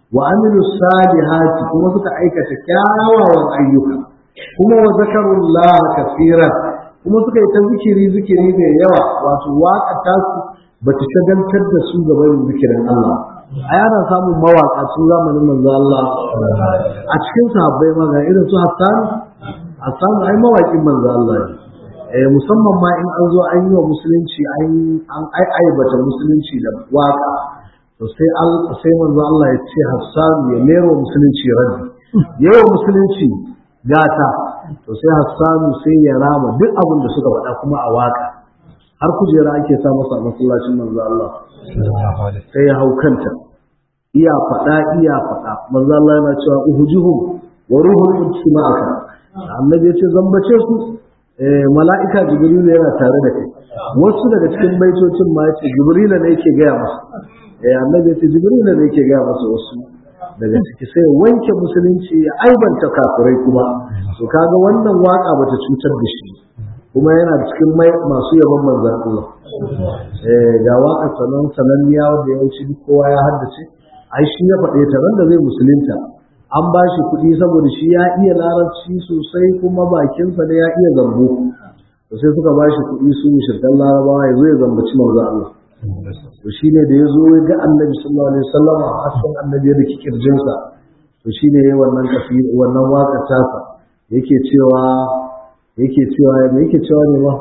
wa amilu salihati kuma suka aikata kyawawan ayyuka kuma wa zakarullah kafiran kuma suka yi ta zikiri zikiri mai yawa wato waka ta su bata shagaltar da su ga barin zikirin Allah a yana samun mawaka tun zamanin manzo Allah a cikin sahabbai ma ga irin su Hassan Hassan ai mawakin manzo Allah ne eh musamman ma in an zo an yi wa musulunci an an aibata musulunci da waka to sai sai manzo Allah ya ce Hassan ya mero musulunci raddi yawa musulunci gata to sai Hassan sai ya rama duk abin da suka faɗa kuma a waka har kujera ake sa masa a masallacin manzo Allah sai ya hau kanta iya faɗa iya faɗa manzo Allah yana cewa uhujuhum wa ruhul qudus ma'aka annabi ya ce zambace su mala'ika jibrilu yana tare da kai wasu daga cikin baitocin ma yace jibrilu ne yake gaya masa eh annabi yace jibrilu ne yake gaya masa wasu daga ciki sai wanke musulunci ya aibanta kafirai kuma to kaga wannan waka bata cutar da shi kuma yana cikin masu yaban manzon Allah eh ga waka sanan sananniya wanda yawanci kowa ya haddace ai shi ya faɗe ta ran da zai musulunta an ba shi kuɗi saboda shi ya iya larabci sosai kuma bakinsa ne ya iya zambo to sai suka ba shi kuɗi su shirkan larabawa ya zo ya zambaci manzo Allah to shi ne da ya zo ya ga annabi sallallahu alaihi wasallam a hasken annabi da kirjinsa to shi ne wannan kafi wannan waƙar tasa yake cewa yake cewa me yake cewa ne ba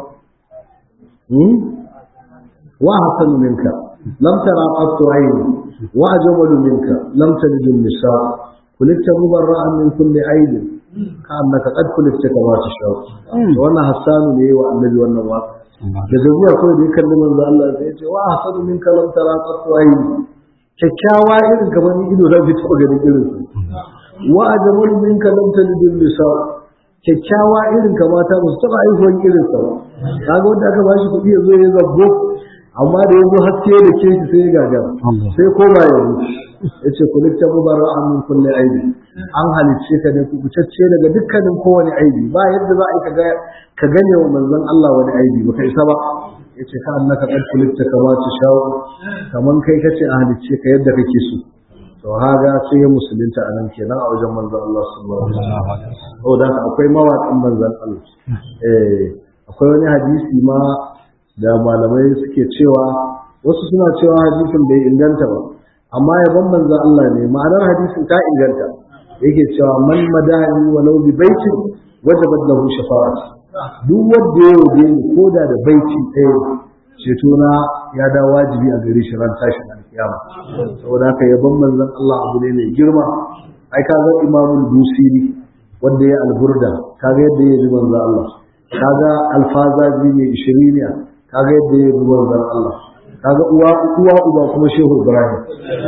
wa hasanu minka lam tara qattu ayni wa ajmalu minka lam talid an-nisa kulikta mubarra'an min kulli aibin ka annaka qad kulikta kama tashaw wannan hasanu ne wa annabi wannan waka da zuwa kawai da ya kalli manzo Allah sai ya ce wa hasanu min kalam tara qattu ayni kyakkyawa irin kamar ni ido zan fito ganin irin su wa ajmal min kalam talidun nisa kyakkyawa irin kamata ba su taba aihuwan irin sa ba kaga wanda aka bashi kuɗi ya zo ya zabbo amma da yanzu haske da ke shi sai ya gagara sai koma ya ya ce ku likta mubarra min kulli aibi an halicce ka ne ku kucacce daga dukkanin kowane aibi ba yadda za a yi ka gane wa manzon Allah wani aibi baka isa ba ya ce ka annaka qad kulikta kama ta shawo kaman kai kace a halicce ka yadda kake so to haga sai ya musulunta a nan kenan a wajen manzon Allah sallallahu alaihi wasallam saboda akwai mawaƙin manzon Allah eh akwai wani hadisi ma da malamai suke cewa wasu suna cewa hadisin bai inganta ba amma yaban manzon Allah ne ma'anar hadisin ta inganta yake cewa man madani walau bi baitin wajabat lahu shafa'at duk wanda ya yabe ni koda da baiti ɗaya ceto na ya da wajibi a gare shi ran tashin alkiyama saboda haka yaban manzon Allah abu ne mai girma ai kaga imamul busiri wanda ya alburda kaga yadda ya yi manzon Allah kaga alfazazi mai ishiriniya kaga yadda ya yi manzon Allah kaga uwa uwa uba kuma shehu ibrahim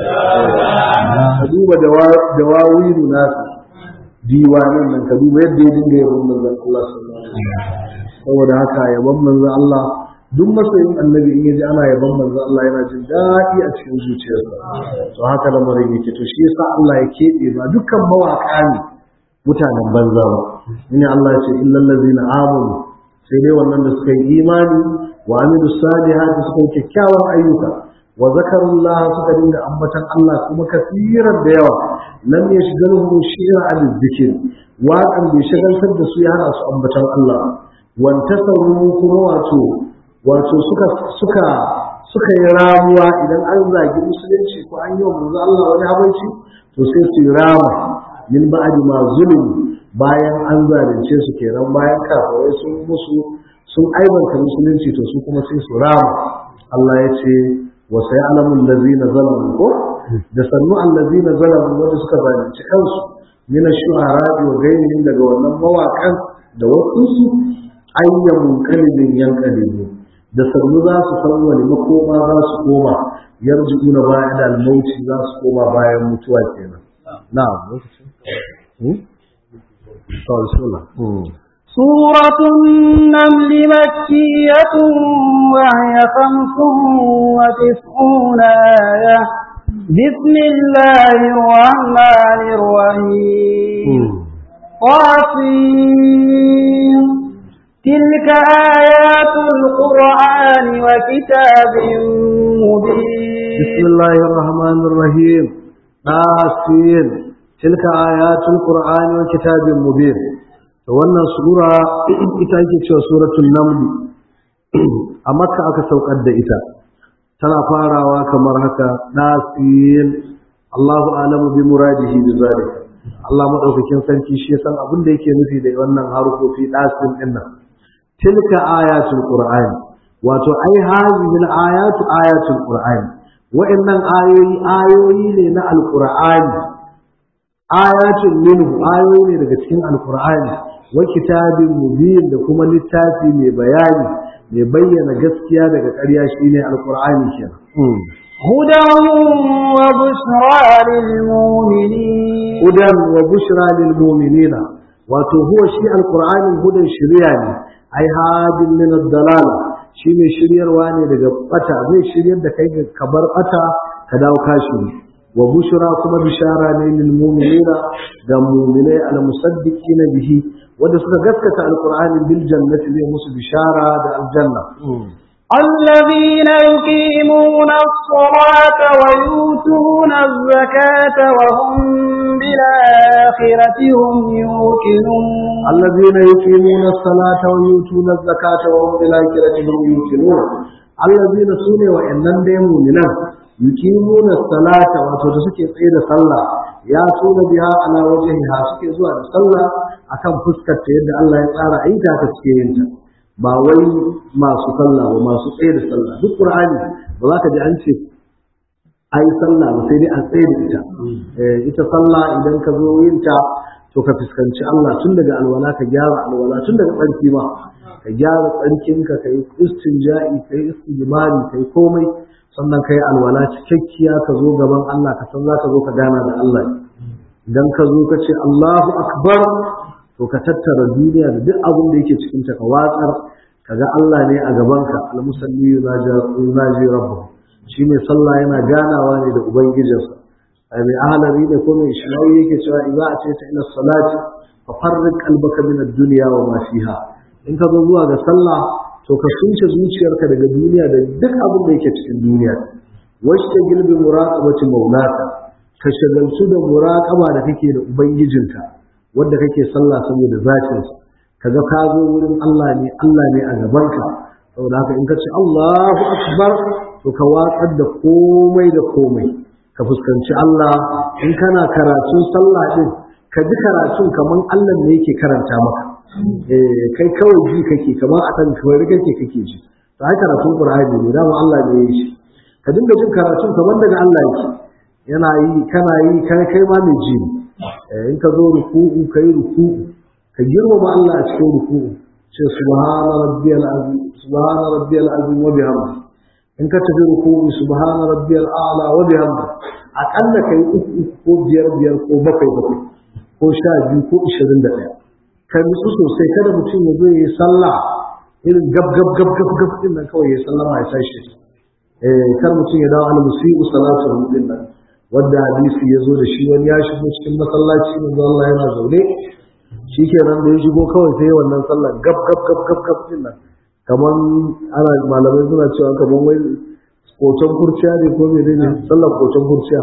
ka duba da wawilu nasu diwanin nan ka duba yadda ya dinga yabon manzon Allah sallallahu alaihi wasallam saboda haka yabon manzon Allah duk masoyin annabi in yaji ana yabon manzon Allah yana jin daɗi a cikin zuciyarsa to haka lamarin yake to shi yasa Allah ya keɓe ba dukkan mawaƙa ne mutanen banza ba ne Allah ya ce illal ladzina amanu sai dai wannan da suka yi imani wa amilu salihati suka yi kyakkyawan ayyuka wa zakarullah suka dinga ambatan Allah kuma kasiran da yawa lam yashghaluhum shi'a al-dhikr waƙan bai shagaltar da su ya hana su ambatan Allah wantasaru kuma wato wato suka suka suka yi ramuwa idan an zagi musulunci ko an yi wa manzo Allah wani habanci to sai su yi rama min ba'di ma zulum bayan an zalunce su kenan bayan kafirai sun musu sun aibanta musulunci to su kuma sai su rama Allah ya ce wa sayalamu allazina zalamu ko da sannu allazina zalamu wanda suka zalunci kansu min ash-shu'ara wa ghayrihim daga wannan mawakan da wasu su ayyamun qalbin yanqalibu da sannu za su san wani makoma za su koma yarji'una bayan da al-mauti za su koma bayan mutuwa kenan na'am lokacin سورة النمل مكية وهي خمس وتسعون آية بسم الله الرحمن الرحيم قاسم تلك آيات القرآن وكتاب مبين بسم الله الرحمن الرحيم ɗasin tilka ayatul qur'ani wa kitabin mubin to wannan sura ita ake cewa suratul naml a makka aka saukar da ita tana farawa kamar haka ɗasin Allahu alamu bi muradihi bi zalika Allah madaukakin sarki shi ya san abin da yake nufi da wannan harufofi ɗasin ɗin nan tilka ayatul qur'ani wato ai hazihil ayatu ayatul qur'ani wa'annan ayoyi ayoyi ne na alqur'ani ayatun minhu ayoyi ne daga cikin alqur'ani wa kitabin mubin da kuma littafi mai bayani mai bayyana gaskiya daga ƙarya shine alqur'ani kenan هدى وبشرى للمؤمنين hudan wa bushra lil mu'minina wato huwa shi alqur'anin hudan shiriya ne ai hadin min ad-dalala shine shiryarwa ne daga bata zai shiryar da kai ka bar bata ka dawo kashi wa bushra kuma bishara ne lil mu'minina ga mu'minai al musaddiqina bihi wanda suka gaskata alqur'anin bil jannati zai musu bishara da aljanna الذين يقيمون الصلاة ويؤتون الزكاة وهم بالآخرة هم يوقنون الذين يقيمون الصلاة ويؤتون الزكاة وهم بالآخرة هم يوقنون الذين سنة وإنن دي مؤمنان يقيمون الصلاة وتوتسكي قيد صلاة ياتون بها على وجهها سكي زوا صلاة akan fuskar ta yadda Allah ya tsara aita ta suke yin ta ba wai masu sallah ba masu tsaye da sallah duk qur'ani ba za ka ji an ce ai sallah ba sai dai an tsaye da ita ita sallah idan ka zo yin ta to ka fuskanci Allah tun daga alwala ka gyara alwala tun daga tsarki ma ka gyara tsarkinka ka yi istinja'i ka yi istijmari ka yi komai sannan ka yi alwala cikakkiya ka zo gaban Allah ka san za ka zo ka gana da Allah idan ka zo ka ce Allahu akbar to ka tattara duniya da duk abin da yake cikin ta ka watsar ka ga Allah ne a gabanka al-musalli yunaji rabbahu shine sallah yana ganawa ne da ubangijinsa ai mai ahalari ne ko mai shirawi yake cewa idza atayta ila salati fa farriq qalbaka min ad-dunya wa ma fiha in ka zo zuwa ga sallah to ka sunce zuciyarka daga duniya da duk abin da yake cikin duniya washta gilbi muraqabati maulaka ka shagaltu da muraqaba da kake da ubangijinka wanda kake sallah saboda zatin kaga ka zo wurin Allah ne Allah ne a gabanka saboda haka in ka ce Allahu akbar to ka watsar da komai da komai ka fuskanci Allah in kana karatun sallah din ka ji karatun kaman Allah ne yake karanta maka eh kai kawai ji kake kaman a dan kawai kake kake ji to ai karatun Qur'ani ne dama Allah ne ya yi shi ka dinga jin karatun kaman daga Allah yake yana yi kana yi kai kai ma mai ji in ka zo ruku'u kai ruku'u ka girmama Allah a cikin ruku'u ce subhana rabbiyal azim subhana rabbiyal azim wa bihamdihi in ka tafi ruku'u subhana rabbiyal a'la wa bihamdi akalla kai uku ko biyar biyar ko bakwai bakwai ko sha biyu ko ishirin da ɗaya ka nutsu sosai kada mutum ya zo ya yi sallah irin gab gab gab gab gab din nan kawai ya sallama ya tashi eh kar mutum ya dawo al musibu salatu din nan wanda hadisi ya zo da shi wani ya shigo cikin masallaci manzo Allah yana zaune shikenan da ya shigo kawai sai wannan sallah gab gab gab gab gab din nan kamar ana malamai suna cewa kamar wai kocon kurciya ne ko mai ne sallar kocon kurciya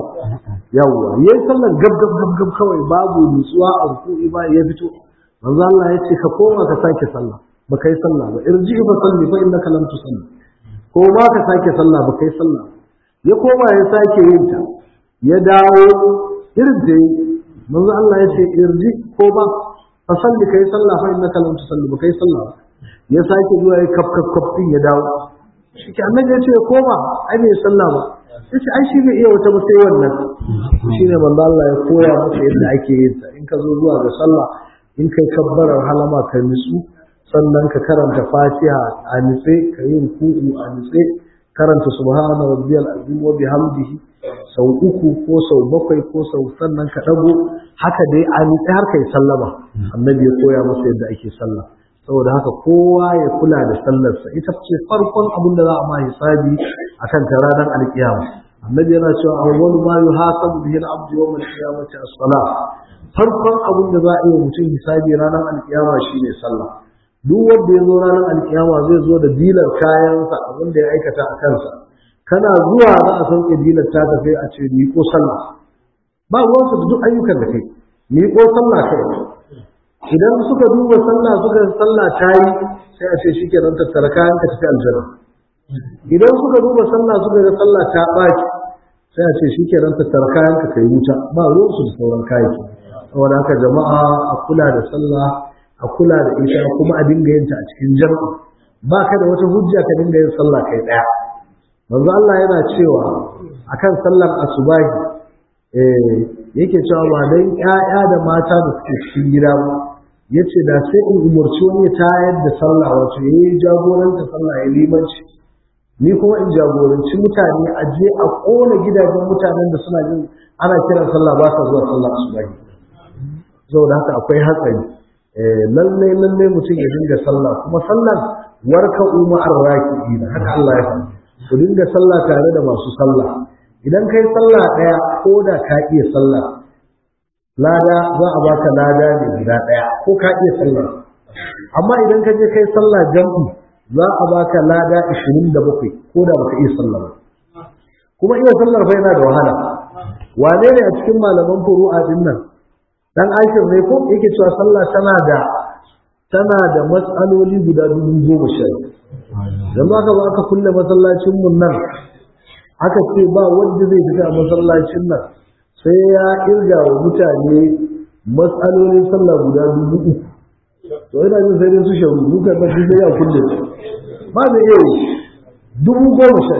yawwa yayi sallar gab gab gab gab kawai babu nutsuwa a ruku'i ba ya fito manzo Allah ya ce ka koma ka sake sallah ba kai sallah ba irji fa salli fa innaka lam tusalli ko ma ka sake sallah ba kai sallah ya koma ya sake yin ta ya dawo irin da manzo Allah ya ce irji ko ba fa salli kai sallah fa innaka lam tusalli ba kai sallah ba ya sake zuwa ya kaf kaf kaf din ya dawo shi ke annabi ya ce ya koma ai bai sallah ba sai ce ai shi bai iya wata ba sai wannan shine manzo Allah ya koya masa yadda ake yin ta in ka zo zuwa ga sallah in kai kabbarar halama ka nutsu sannan ka karanta Fatiha a nutse ka yi ruku'u a nutse karanta subhana rabbiyal azim wa bihamdihi sau uku ko sau bakwai ko sau sannan ka dago haka dai a nutse har kai sallama annabi ya koya masa yadda ake sallah saboda haka kowa ya kula da sallarsa ita ce farkon abin da za a ma hisabi akan ta ranar alkiyama annabi yana cewa awwalu ma yuhasabu bihi al-abdu yawm al-qiyamati as-salah farkon abin da za a yi mutum hisabi ranar alkiyama shine sallah duk wanda ya zo ranar alkiyama zai zo da dilar kayansa abin da ya aikata a kansa kana zuwa za a sauke dilar ta tafi a ce ni ko sallah ba ruwansu da duk ayyukan da kai miƙo sallah kai idan suka duba sallah suka sallah ta yi sai a ce shi kenan tattara kayan ka tafi aljanna idan suka duba sallah suka ga sallah ta ɓaci sai a ce shi kenan tattara kayan ka kai wuta ba ruwansu da sauran kayayyaki saboda haka jama'a a kula da sallah a kula da ita kuma a dinga yin ta a cikin jama'a ba ka da wata hujja ka dinga yin sallah kai ɗaya manzo Allah yana cewa akan sallar asubahi eh yake cewa ba dan ƴaƴa da mata da suke cikin gida ba yace da sai in umurci wani ta yadda sallah wato yayi jagoranta sallah ya limanci ni kuma in jagoranci mutane a je a kona gidajen mutanen da suna jin ana kiran sallah ba sa zuwa sallah asubahi saboda haka akwai hatsari lallai lallai mutum ya dinga sallah kuma sallar warka umma arraki haka Allah ya faɗa ku dinga sallah tare da masu sallah idan kai sallah ɗaya ko da ka iya sallah lada za a baka lada ne guda ɗaya ko ka iya sallah amma idan ka je kai sallah jam'i za a baka lada 27 ko da baka iya sallah ba kuma iya sallar fa yana da wahala wane ne a cikin malaman furu'a din nan dan ashir ne ko yake cewa sallah tana da tana da matsaloli guda dubu goma sha yanzu aka zo aka kulle masallacin mun nan aka ce ba wanda zai fita masallacin nan sai ya irga wa mutane matsalolin sallah guda dubu uku to ina jin sai dai su sharu duka na sai ya kulle ba da iya dubu goma sha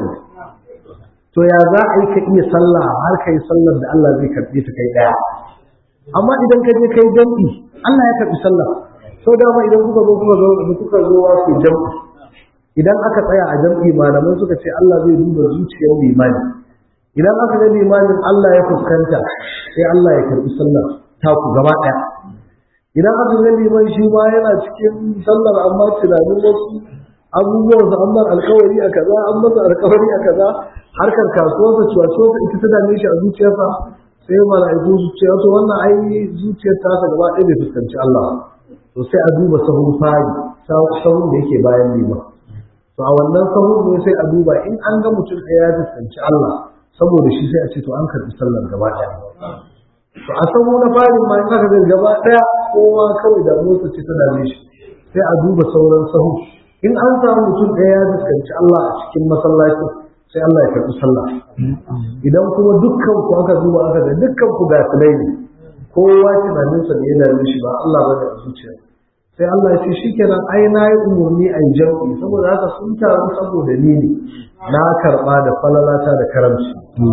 to ya za a yi ka iya sallah har ka yi sallar da Allah zai karɓe ta kai ɗaya amma idan ka je kai jam'i Allah ya karɓi sallah sau dama idan kuka zo kuka zo kuka zo wa ku jam'i idan aka tsaya a jam'i malamai suka ce Allah zai duba zuciyar limani idan aka ga limanin Allah ya fuskanta sai Allah ya karɓi sallar ta ku gaba ɗaya idan aka ga liman shi ma yana cikin sallar amma tunanin wasu abubuwan sa amma alkawari a kaza an masa alkawari a kaza harkar kasuwarsa cuwacuwarsa ita ta dame shi a zuciyarsa sai mala'iku su ce to wannan ai zuciyar ta ta gaba ɗaya bai fuskanci Allah to sai a duba sahun fari sahun da yake bayan liman to a wannan sahun ne sai a duba in an ga mutum ɗaya ya fuskanci Allah saboda shi sai a ce to an karɓi sallar gaba ɗaya to a sahu na fari ma in aka ga gaba ɗaya kowa kawai da motsa ce ta dame shi sai a duba sauran sahu in an samu mutum ɗaya ya fuskanci Allah a cikin masallacin sai Allah ya karɓi sallah idan kuma dukkan ku aka duba aka ga dukkan ku ga ne kowa tunaninsa da yana mishi ba Allah ba da zuciya sai Allah ya ce shikenan ai na yi umarni a jam'i saboda haka sun taru saboda ni ne na karɓa da falalata da karamci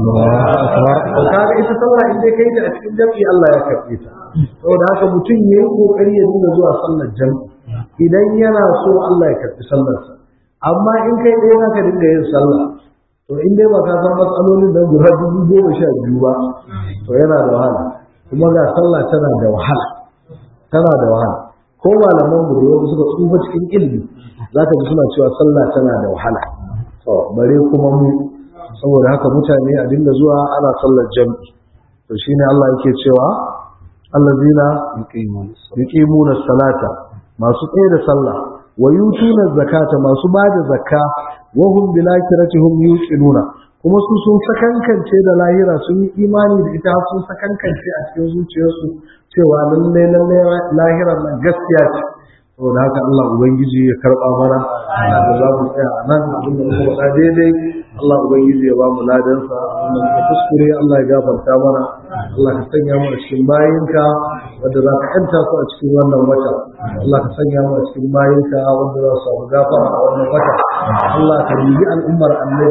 kaga ita sallah in dai kai ta a cikin jam'i Allah ya karɓe ta saboda haka mutum ya yi kokari ya dinga zuwa sallar jam'i idan yana so Allah ya karɓi sallarsa amma in kai ɗaya za ka dinga yin sallah to in dai ba ka san matsalolin da guda dubu goma sha biyu ba to yana da wahala kuma ga sallah tana da wahala tana da wahala ko malaman mu da wasu suka tsufa cikin ilimi za ka ji suna cewa sallah tana da wahala to bare kuma mu saboda haka mutane a dinga zuwa ana sallar jam'i to shine Allah yake cewa allazina yuqimuna salata masu tsaye da sallah wa yutuna zakata masu bada zakka wa hum bil akhiratihum yuqinuna kuma su sun sakankance da lahira sun yi imani da ita sun sakankance a cikin zuciyarsu cewa lalle lalle lahirar nan gaskiya ce saboda haka Allah ubangiji ya karba mana da za mu tsaya a nan abin da muka faɗa daidai Allah ubangiji ya ba mu ladansa abin da muka kuskure Allah ya gafarta mana Allah ka sanya mu a cikin bayinka wanda za ka yanta su a cikin wannan wata Allah ka sanya mu a cikin bayinka wanda za su samu gafara a wannan wata Allah ka yi al'ummar annabi